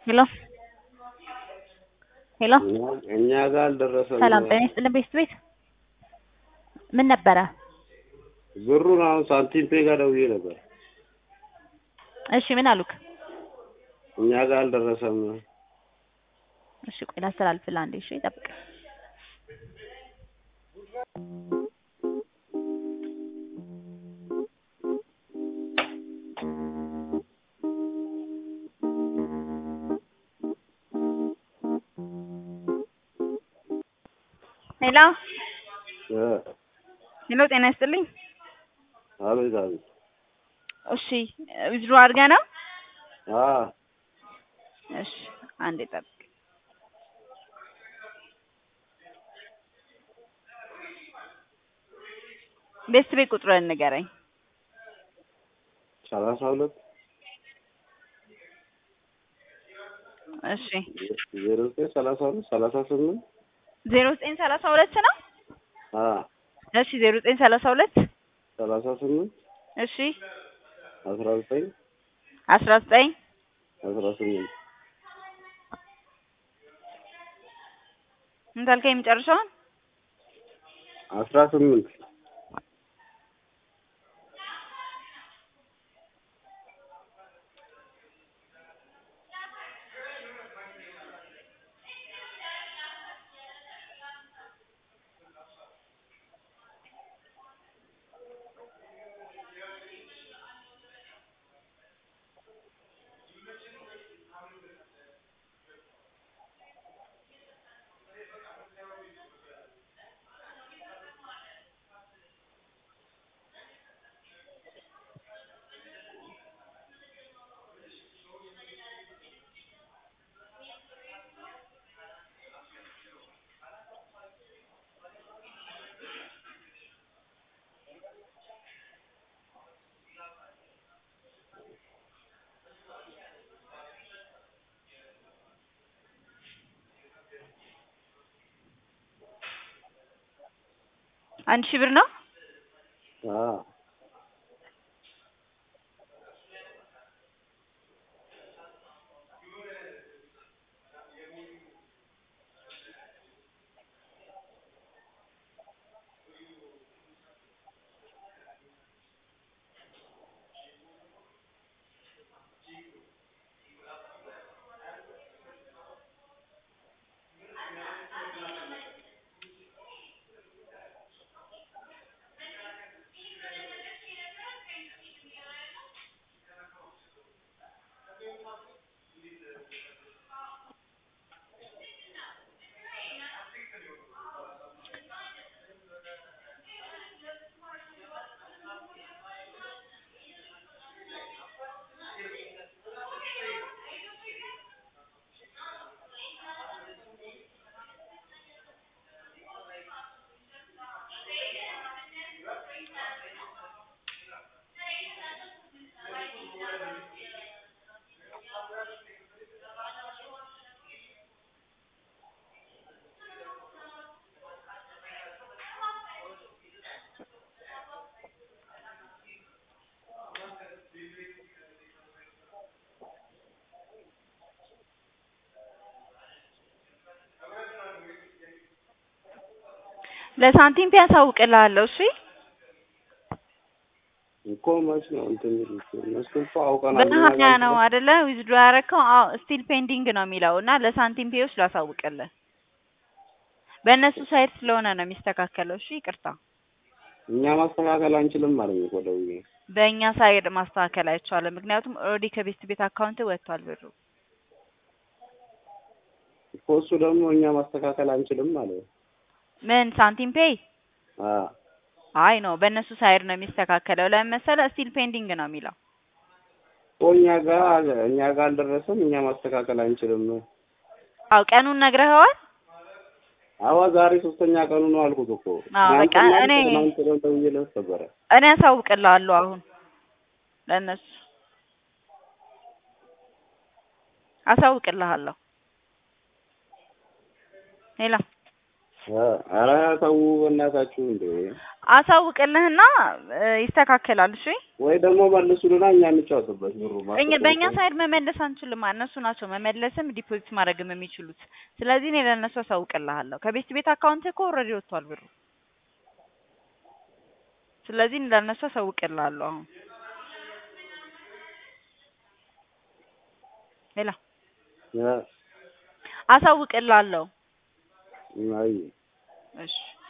ሄሎ ሄሎ እኛ ጋር አልደረሰም። ሰላም ጤና ይስጥልን ቤት ቤት ምን ነበረ? ብሩን አሁን ሳንቲም ፔ ጋር ደውዬ ነበር። እሺ ምን አሉክ? እኛ ጋር አልደረሰም። እሺ ቆይ ላስተላልፍልህ አንዴ። እሺ ጠብቅ። ሄሎ እ ሄሎ ጤና ይስጥልኝ። አቤት አቤት። እሺ ዊዝድሮ አድርገህ ነው? አ እሺ አንዴ ጠብቅ። ቤት ቤት ቁጥሩን ንገረኝ። ሰላሳ ሁለት እሺ ዜሮ ዘጠኝ ሰላሳ ሁለት ሰላሳ ስምንት ዜሮ ዘጠኝ ሰላሳ ሁለት ነው? አ እሺ ዜሮ ዘጠኝ ሰላሳ ሁለት ሰላሳ ስምንት እሺ አስራ ዘጠኝ አስራ ዘጠኝ አስራ ስምንት ምን ታልከኝ የመጨረሻውን? አስራ ስምንት አንድ ሺህ ብር ነው? አ ለሳንቲም ቢያሳውቅልሃለሁ። እሺ እኮ መች ነው እንትን የሚሉት እነሱ እኮ አውቀናል። እኛ በሀያ ጋር ነው አይደለ? ዊዝድሮ ያደረከው? አዎ ስቲል ፔንዲንግ ነው የሚለው እና ለሳንቲም ፔዎች ላሳውቅልህ። በእነሱ ሳይድ ስለሆነ ነው የሚስተካከለው። እሺ ይቅርታ። እኛ ማስተካከል አንችልም ማለት ነው እኮ ደውዬ በእኛ ሳይድ ማስተካከል አይቻልም። ምክንያቱም ኦልሬዲ ከቤት ቤት አካውንት ወጥቷል ብሩ። እኮ እሱ ደግሞ እኛ ማስተካከል አንችልም ማለት ነው። ምን ሳንቲም ፔይ? አ አይ ነው በእነሱ ሳይድ ነው የሚስተካከለው። ለምን መሰለህ? ስቲል ፔንዲንግ ነው የሚለው። እኮ እኛ ጋር እኛ ጋር አልደረሰም። እኛ ማስተካከል አንችልም ነው። አው ቀኑን ነግረኸዋል? አዋ ዛሬ ሶስተኛ ቀኑ ነው አልኩት እኮ አዎ፣ በቃ ትናንትና እኔ- ትናንት ደግሞ ደውዬለት ነበረ። እኔ አሳውቅልሃለሁ አሁን ለእነሱ አሳውቅልሃለሁ። ሌላ ኧረ ተው በእናታችሁ እንዴ! አሳውቅልህና እ ይስተካከላል። እሺ ወይ ደግሞ መልሱልና እኛ እንጫወትበት ብሩ እኛ በእኛ ሳይድ መመለስ አንችልም። እነሱ ናቸው መመለስም ዲፖዚት ማድረግም የሚችሉት። ስለዚህ እኔ ለእነሱ አሳውቅልሃለሁ። ከቤት ቤት አካውንት እኮ ኦልሬዲ ወጥቷል ብሩ። ስለዚህ እኔ ለእነሱ አሳውቅልሃለሁ። አሁን ሌላ ያ አሳውቅልሃለሁ። አይ እሺ